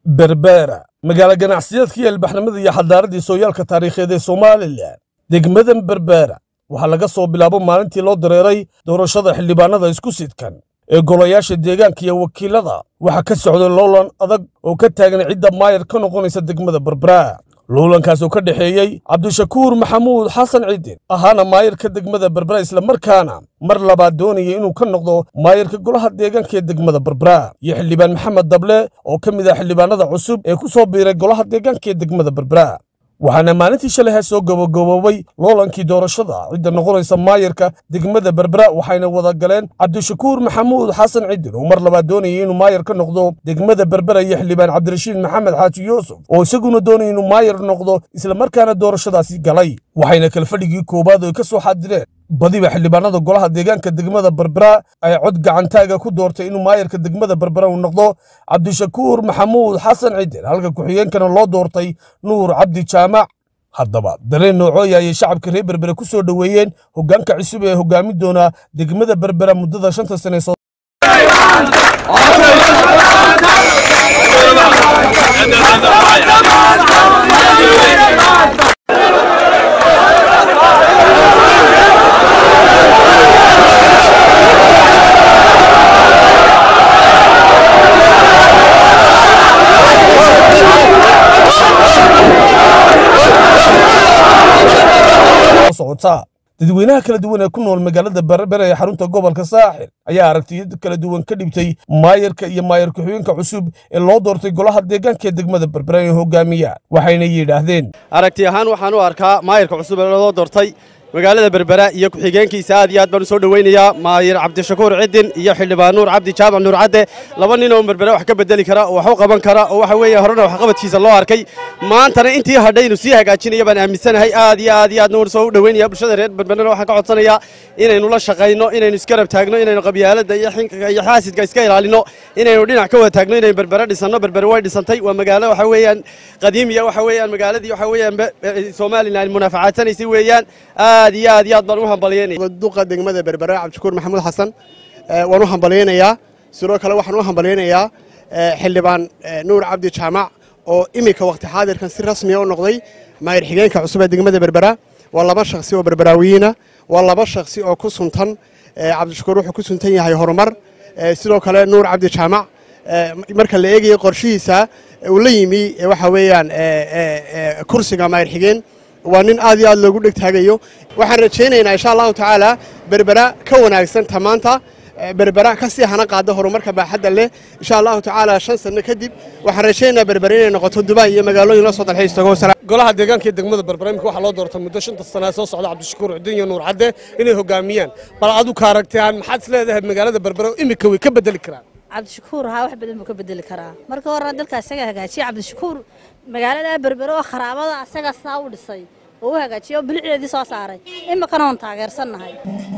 berbera magaalo ganacsiyeedka iyo ilbaxnimada iyo xadaaradii sooyaalka taariikheed ee somalilan degmadan berbera waxaa laga soo bilaabo maalintii loo dareeray doorashada xildhibaanada isku sidkan ee golayaasha deegaanka iyo wakiilada waxaa ka socday loolan adag oo ka taagan cidda maayar ka noqonaysa degmada berbera loolankaas oo ka dhexeeyey cabdishakuur maxamuud xasan ciidin ahaana maayarka degmada berbera islamarkaana mar labaad doonaya inuu ka noqdo maayarka golaha deegaanka ee degmada berbera iyo xildhibaan maxamed dable oo ka mid ah xildhibaanada cusub ee ku soo biiray golaha deegaanka ee degmada berbera waxaana maalintii shalaha soo gabagaboobay loolankii doorashada cidda noqonaysa maayarka degmada berbera waxayna wada galeen cabdishakuur maxamuud xasan cidin oo mar labaad doonayay inuu maayar ka noqdo degmada berbera iyo xildhibaan cabdirashiid maxamed xaaji yuusuf oo isaguna doonaya inuu maayar noqdo islamarkaana doorashadaasi galay waxayna kalfadhigii koowaad ay ka soo xaadireen badiba xildhibaanada golaha deegaanka degmada berbera ay cod gacantaaga ku doortay inuu maayarka degmada berbera uu noqdo cabdishakuur maxamuud xasan cidin halka ku-xigeenkana loo doortay nuur cabdi jaamac haddaba dareen noocooya ayay shacabka reer berbera ku soo dhoweeyeen hoggaanka cusub ee hoggaamin doona degmada berbera muddada shanta sane soo socota dadweynaha kala duwan ee ku nool magaalada berbera ee xarunta gobolka saaxil ayaa aragtiyo kala duwan ka dhibtay maayarka iyo maayar ku-xigeenka cusub ee loo doortay golaha deegaanka ee degmada berbera ee hogaamiya waxayna yidhaahdeen aragti ahaan waxaan u arkaa maayarka cusub ee loo doortay magaalada berbera iyo ku-xigeenkiisa aad iyo aad baan u soo dhoweynayaa maayir cabdishakuur cidin iyo xildhibaan nuur cabdi jaamac nuur cadde laba nin oo berbera wax ka bedeli kara oo wax u qaban kara oo waxa weeye horena waxqabadkiisa loo arkay maantana intii hadhay inuu sii hagaajinaya baan aaminsanahay aad iyo aad iyo aadna waan soo dhoweynaya bulshada reer berberana waxaan ka codsanayaa inaynu la shaqayno inaynu isgarab taagno inaynu qabyaaladda iyo xinkaga iyo xaasidka iska ilaalino inaynu dhinac ka wada taagno inaynu berbera dhisanno berbere way dhisantay waa magaalo waxa weeyaan qadiimiya waxa weeyaan magaaladii waxa weeyaan somalilan munaafacadsanaysay weeyaan aad iyo aad iyo aad baan u hambalyeynaya duqa degmada berbera cabdishakuur maxamuud xasan waan u hambalyeynayaa sidoo kale waxaan u hambalyeynayaa xildhibaan nuur cabdi jaamac oo iminka waqti xaadirkan si rasmiya u noqday maayir xigeenka cusub ee degmada berbera waa laba shakhsi oo berberaawiyiina waa laba shakhsi oo ku suntan cabdishakuur wuxuu ku suntan yahay horumar sidoo kale nuur cabdi jaamac marka la eegaya qorshihiisa uu la yimi waxa weeyaan kursiga maayir xigeen waa nin aad iyo aad loogu dhegtaagayo waxaan rajaynaynaa insha allahu tacaala berbera ka wanaagsan tamaanta berbera ka sii hana qaada horumarka baaxadda leh insha allahu tacaala shan sanno kadib waxaan rajaynaynaa berbera inay noqoto dubai iyo magaalooyin la soo dalxiis tago golaha deegaanka ee degmada berbera imika waxaa loo doortay muddo shanta sanaa soo socda cabdishakuur cidin iyo nuur cadde inay hogaamiyaan bal adu ka aragtaan maxaad is leedahay magaalada berbera imika way ka bedeli karaan cabdishakuur haa wax badan buu ka bedeli karaa marka horena dalka isaga hagaajiya cabdishakuur magaalada berbere oo kharaabada asaga saa u dhisay oo u hagaajiyay oo bilicdeedii soo saaray imikana oon taageersannahay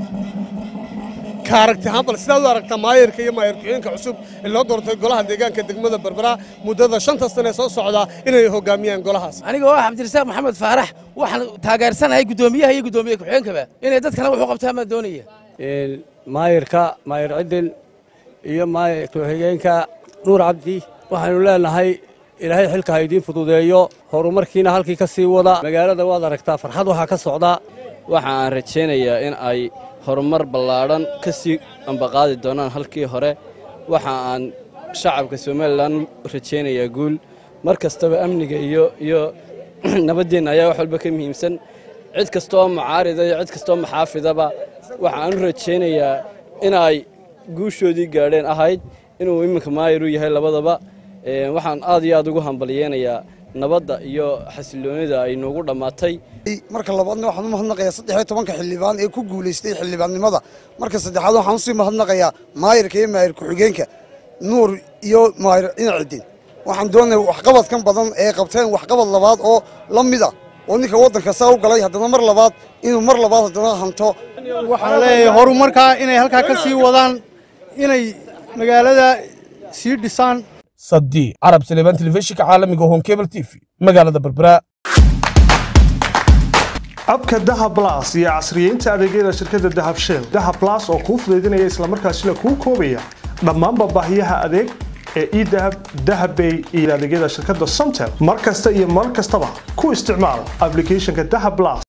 ka aragti ahaan bal sidaad u aragtaa maayarka iyo maayar ku-xigeenka cusub ee loo doortay golaha deegaanka degmada berbera muddada shanta sane soo socda inay hogaamiyaan golahaas aniga oo ah cabdirasaaq maxamed faarax waxaan taageersanahay guddoomiyaha iyo guddoomiye ku-xigeenkaba inay dadkana wax u qabtaan baan doonaya maayarka maayar cidin iyo maayar ku-xigeenka nuur cabdi waxaynu leenahay ilaahay xilka ha idiin fududeeyo horumarkiina halkii ka sii wada magaalada waad aragtaa farxad waxaa ka socda waxa aan rajaynayaa in ay horumar ballaadhan ka sii ambaqaadi doonaan halkii hore waxa aan shacabka somalilan rajaynayaa guul mar kastaba amniga iyo iyo nabaddeenna ayaa wax walba ka muhiimsan cid kasta oo mucaarida iyo cid kastaoo maxaafidaba waxa aan u rajaynayaa inay guushoodii gaadheen ahayd inuu iminka maayir u yahay labadaba waxaan aad iyo aad ugu hambalyeynayaa nabadda iyo xasiloonida ay noogu dhammaatay marka labaadna waxaan u mahadnaqayaa saddex iyo tobanka xildhibaan ee ku guulaystay xildhibaannimada marka saddexaad waxaan usii mahadnaqayaa maayirka iyo maayir ku-xigeenka nuur iyo maayir inacidin waxaan doonaya waxqabadkan badan ee qabteen waxqabad labaad oo la mid ah oo ninka waddanka saa u galay haddana mar labaad inuu mar labaad haddana hanto waxaan leeyahay horumarkaa inay halkaa ka sii wadaan inay magaalada sii dhisaan sadii carab saleebaan telefishinka caalamiga hon cable t v magaalada berbera abka dahab las iyo casriyeynta adeegyada shirkadda dahab shell dahab las oo kuu fudaydinaya islamarkaasina kuu koobaya dhammaanba baahiyaha adeeg ee edahab dahabbay iyo adeegyada shirkadda somtel mar kasta iyo mar kastaba ku isticmaal applicationka dahab plus